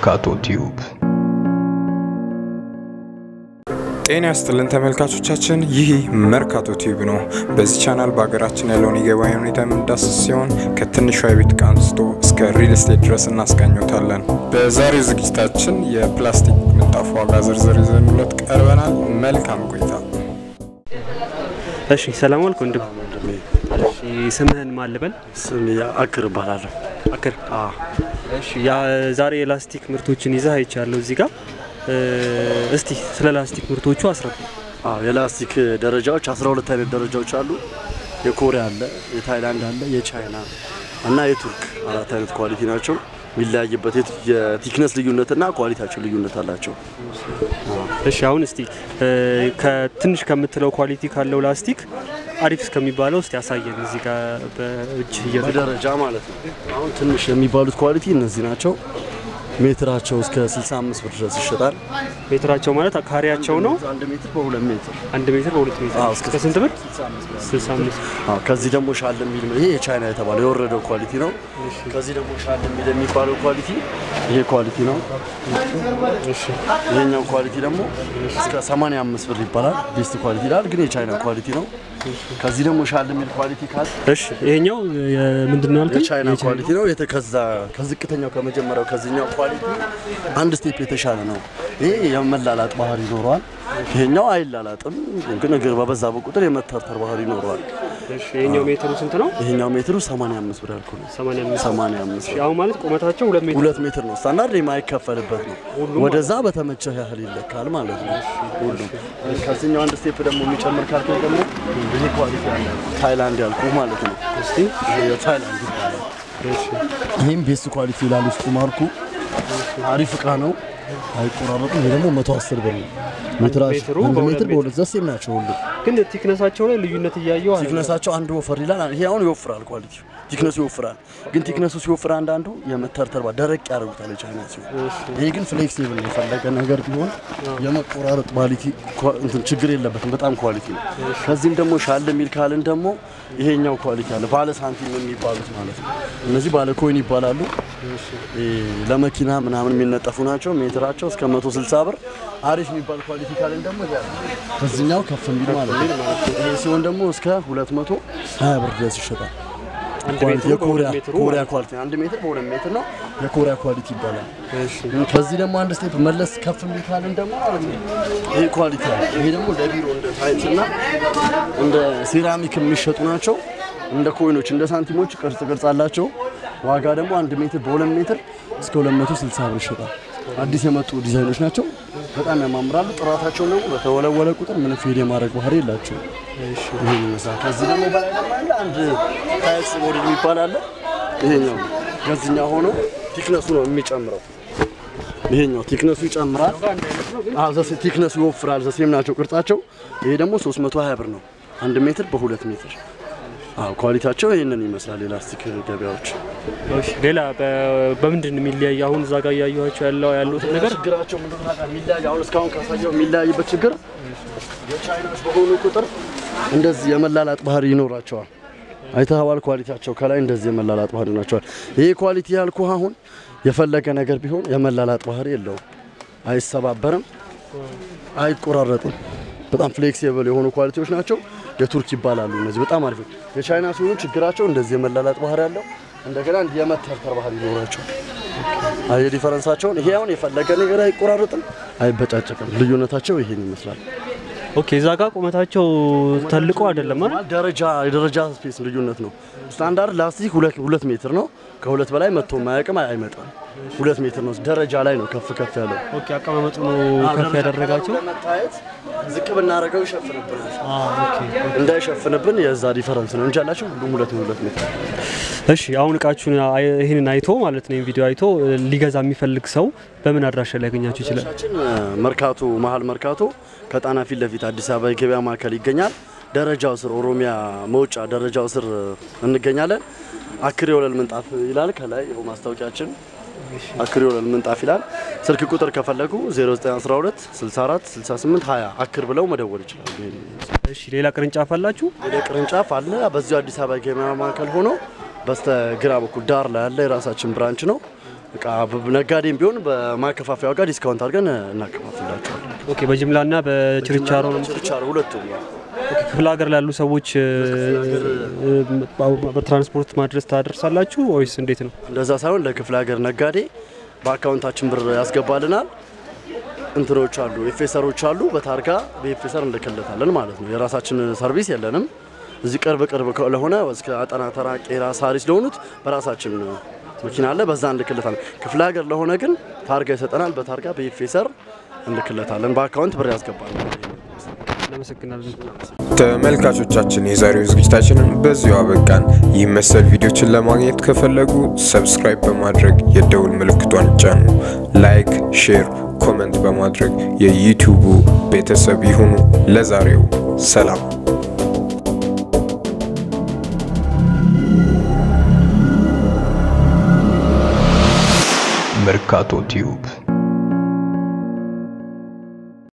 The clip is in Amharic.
መርካቶ ቲዩብ ጤና ያስጥልን ተመልካቾቻችን፣ ይህ መርካቶ ቲዩብ ነው። በዚህ ቻናል በሀገራችን ያለውን የገበያ ሁኔታ የምንዳስስ ሲሆን ከትንሿ የቤት ዕቃ አንስቶ እስከ ሪል ስቴት ድረስ እናስቃኞታለን። በዛሬው ዝግጅታችን የፕላስቲክ ምንጣፍ ዋጋ ዝርዝር ይዘንሎት ቀርበናል። መልካም ቆይታ። እሺ ሰላም አልኩ ወንድም። እሺ ስምህን ማን ልበል? ስም አክር እባላለሁ። አክር። እሺ ያ ዛሬ የላስቲክ ምርቶችን ይዘህ አይቻለሁ እዚህ ጋር። እስቲ ስለ ላስቲክ ምርቶቹ አስረዳ። አዎ የላስቲክ ደረጃዎች 12 አይነት ደረጃዎች አሉ። የኮሪያ አለ፣ የታይላንድ አለ፣ የቻይና እና የቱርክ አራት አይነት ኳሊቲ ናቸው። የሚለያይበት የት- የቲክነስ ልዩነትና ኳሊቲያቸው ልዩነት አላቸው። እሺ አሁን እስቲ ከትንሽ ከምትለው ኳሊቲ ካለው ላስቲክ አሪፍ እስከሚባለው እስቲ ያሳየን እዚህ ጋር በእጅ እየተ በደረጃ ማለት ነው። አሁን ትንሽ የሚባሉት ኳሊቲ እነዚህ ናቸው። ሜትራቸው እስከ 65 ብር ድረስ ይሸጣል። ሜትራቸው ማለት ካሬያቸው ነው። አንድ ሜትር በሁለት ሜትር አንድ ሜትር በሁለት ሜትር አዎ፣ እስከ ስንት ብር? 65 አዎ ከዚህ ደግሞ ሻል የሚል ይሄ የቻይና የተባለው የወረደው ኳሊቲ ነው። ከዚህ ደግሞ ሻል የሚል የሚባለው ኳሊቲ ይሄ ኳሊቲ ነው። ይሄኛው ኳሊቲ ደግሞ እስከ 85 ብር ይባላል። ቤስት ኳሊቲ ይላል፣ ግን የቻይና ኳሊቲ ነው። ከዚህ ደግሞ ሻል የሚል ኳሊቲ ካል እሺ ይሄኛው ምንድን ነው ያልከኝ? የቻይና ኳሊቲ ነው። የተከዛ ከዝቅተኛው ከመጀመሪያው ከዚህኛው ኳሊቲ አንድ ስቴፕ የተሻለ ነው። ይሄ የመላላጥ ባህሪ ይኖረዋል። ይሄኛው አይላላጥም፣ ግን እግር በበዛ በቁጥር የመተርተር ባህሪ ይኖረዋል። እሺ ይሄኛው ሜትሩ ስንት ነው? ይሄኛው ሜትሩ 85 ብር ያልኩ ነው። 85 85 እሺ አሁን ማለት ቁመታቸው ሁለት ሜትር ሁለት ሜትር ነው። ስታንዳርድ የማይከፈልበት ነው። ወደዛ በተመቸህ ያህል ይለካል ማለት ነው። ሁሉም ከዚህኛው አንድ ስቴፕ ደግሞ የሚጨምር ካልከኝ ደግሞ ይሄ ኳሊቲ አለ ታይላንድ ያልኩ ማለት ነው። እስቲ ይሄ የታይላንድ ይባላል። ይህም ቤስት ኳሊቲ ይላል ውስጡ ማርኩ አሪፍ እቃ ነው። አይቆራረጥም። ይሄ ደግሞ 110 ብር ነው። ሜትራቸው ሜትሩ አንድ በሁለት ሜትር በሁለት ዘሴም ናቸው ሁሉ ግን ቲክነሳቸው ላይ ልዩነት እያየው አለ። ቲክነሳቸው አንዱ ወፈር ይላል። ይሄ አሁን ይወፍራል፣ ኳሊቲ ቲክነሱ ይወፍራል። ግን ቲክነሱ ሲወፍር አንዳንዱ የመተርተር ባ- ደረቅ ያደርጉታል የቻይና ሲሆን፣ ይሄ ግን ፍሌክሲብል ነው። የፈለገ ነገር ቢሆን የመቆራረጥ ኳሊቲ ኳ- እንትን ችግር የለበትም። በጣም ኳሊቲ ነው። ከዚህም ደግሞ ሻል የሚል ካልን ደግሞ ይሄኛው ኳሊቲ አለ። ባለ ሳንቲም የሚባሉት ማለት ነው። እነዚህ ባለ ኮይን ይባላሉ። ይሄ ለመኪና ምናምን የሚነጠፉ ናቸው። ሜትራቸው እስከ 160 ብር። አሪፍ የሚባል ኳሊቲ ካልን ደግሞ ይሄ አለ። ከዚህኛው ከፍ የሚል ማለት ነው። ይሄ ሲሆን ደግሞ እስከ 220 ብር ድረስ ይሸጣል። አንድ ኳሊቲ ሜትሩ የኮሪያ በሁለት ሜትሩ ኮሪያ ማለት ኳሊቲ አንድ ሜትር በሁለት ሜትር ነው። የኮሪያ ኳሊቲ ይባላል። እሺ ከዚህ ደግሞ አንድ ስቴፕ መለስ ከፍ የሚል ካልን ደግሞ ማለት ነው ይሄ ኳሊቲ አለ። ይሄ ደግሞ ለቢሮ እንደ ታይልስ እና እንደ ሴራሚክ የሚሸጡ ናቸው። እንደ ኮይኖች እንደ ሳንቲሞች ቅርጽ ቅርጽ አላቸው። ዋጋ ደግሞ አንድ ሜትር በሁለት ሜትር እስከ 260 ብር ይሸጣል። አዲስ የመጡ ዲዛይኖች ናቸው። በጣም ያማምራሉ። ጥራታቸው ደግሞ በተወለወለ ቁጥር ምንም ፌድ የማድረግ ባህሪ የላቸውም። ይሄን ይመስላል። ከዚህ ደግሞ በላይ ደግሞ አለ አንድ ታይልስ ሞዴል የሚባል አለ። ይሄኛው ነው። ከዚህኛው ሆኖ ቲክነሱ ነው የሚጨምረው። ይሄኛው ቲክነሱ ይጨምራል። አዎ ዘሴ ቲክነሱ ይወፍራል። ዘሴም ናቸው ቅርጻቸው። ይሄ ደግሞ 320 ብር ነው። አንድ ሜትር በሁለት ሜትር። አዎ ኳሊቲያቸው ይሄንን ይመስላል። የላስቲክ ገበያዎች እሺ ሌላ በ- በምንድን ነው የሚለያይ? አሁን እዛ ጋር እያየኋቸው ያለው ያሉት ነገር ችግራቸው ምንድን ነው ታውቃለህ? የሚለያይ አሁን እስካሁን ካሳየው የሚለያይበት ችግር የቻይናዎች በሆኑ ቁጥር እንደዚህ የመላላጥ ባህሪ ይኖራቸዋል። አይተኸዋል። ኳሊቲያቸው ከላይ እንደዚህ የመላላጥ ባህሪ ናቸዋል። ይሄ ኳሊቲ ያልኩ አሁን የፈለገ ነገር ቢሆን የመላላጥ ባህሪ የለውም። አይሰባበርም፣ አይቆራረጥም። በጣም ፍሌክሲብል የሆኑ ኳሊቲዎች ናቸው። የቱርክ ይባላሉ እነዚህ በጣም አሪፍ ነው። የቻይና ሲሆኑ ችግራቸው እንደዚህ የመላላጥ ባህሪ ያለው እንደገና እንዲህ የመተርተር ባህሪ ይኖራቸው አየ ዲፈረንሳቸውን። ይሄ አሁን የፈለገ ነገር አይቆራረጥም፣ አይበጫጨቅም። ልዩነታቸው ይሄን ይመስላል። ኦኬ እዛ ጋር ቁመታቸው ተልቆ አይደለም አይደል? ማለት ደረጃ የደረጃ ስፔስ ልዩነት ነው። ስታንዳርድ ላስቲክ ሁለት ሁለት ሜትር ነው። ከሁለት በላይ መጥቶ ማያውቅም፣ አይመጣም። ሁለት ሜትር ነው። ደረጃ ላይ ነው ከፍ ከፍ ያለው ኦኬ አቀማመጡ ነው ከፍ ያደረጋቸው። ለመታየት ዝቅ ብናደርገው ይሸፍንብናል። አዎ ኦኬ እንዳይሸፍንብን የዛ ዲፈረንስ ነው እንጂ ያላቸው ሁሉም ሁለት ሁለት ሜትር እሺ አሁን እቃችሁን አይ- ይህንን አይቶ ማለት ነው ቪዲዮ አይቶ እ, ሊገዛ የሚፈልግ ሰው በምን አድራሻ ሊያገኛችሁ ይችላል? ቻችን መርካቶ መሀል መርካቶ ከጣና ፊት ለፊት አዲስ አበባ የገበያ ማዕከል ይገኛል። ደረጃው ስር ኦሮሚያ መውጫ ደረጃው ስር እንገኛለን። አክሬ ወለል ምንጣፍ ይላል ከላይ ይኸው ማስታወቂያችን አክሬ ወለል ምንጣፍ ይላል። ስልክ ቁጥር ከፈለጉ 0912 64 68 20 አክር ብለው መደወል ይችላሉ። ይሄን ይመስላል። እሺ ሌላ ቅርንጫፍ አላችሁ? ወደ ቅርንጫፍ አለ። በዚሁ አዲስ አበባ የገበያ ማዕከል ሆኖ በስተግራ በኩል ዳር ላይ ያለ የራሳችን ብራንች ነው። እቃ ነጋዴም ቢሆን በማከፋፈያ ዋጋ ዲስካውንት አድርገን እናከፋፍላቸዋለን። ኦኬ በጅምላና በችርቻሮ ነው። ችርቻሮ ሁለቱም ነው። ክፍለ ሀገር ላሉ ሰዎች እ፣ እ፣ በትራንስፖርት ማድረስ ታደርሳላችሁ ወይስ እንዴት ነው? እንደዛ ሳይሆን ለክፍለ ሀገር ነጋዴ በአካውንታችን ብር ያስገባልናል። እንትኖች አሉ፣ ኤፌሰሮች አሉ። በታርጋ በኤፌሰር እንልክለታለን ማለት ነው። የራሳችን ሰርቪስ የለንም። እዚህ ቅርብ ቅርብ ለሆነ እስከ አጠና ተራ፣ ቄራ፣ ሳሪስ ለሆኑት በራሳችን መኪና አለ፣ በዛ እንልክለታለን። ክፍለ ሀገር ለሆነ ግን ታርጋ ይሰጠናል። በታርጋ በኤፌሰር እንልክለታለን። በአካውንት ብር ያስገባል። እናመሰግናለን። ተመልካቾቻችን የዛሬው ዝግጅታችንን በዚሁ አበቃን። ይህ መሰል ቪዲዮችን ለማግኘት ከፈለጉ ሰብስክራይብ በማድረግ የደውል ምልክቷን ጫኑ። ላይክ፣ ሼር፣ ኮመንት በማድረግ የዩቲዩቡ ቤተሰብ ይሁኑ። ለዛሬው ሰላም። መርካቶ ቲዩብ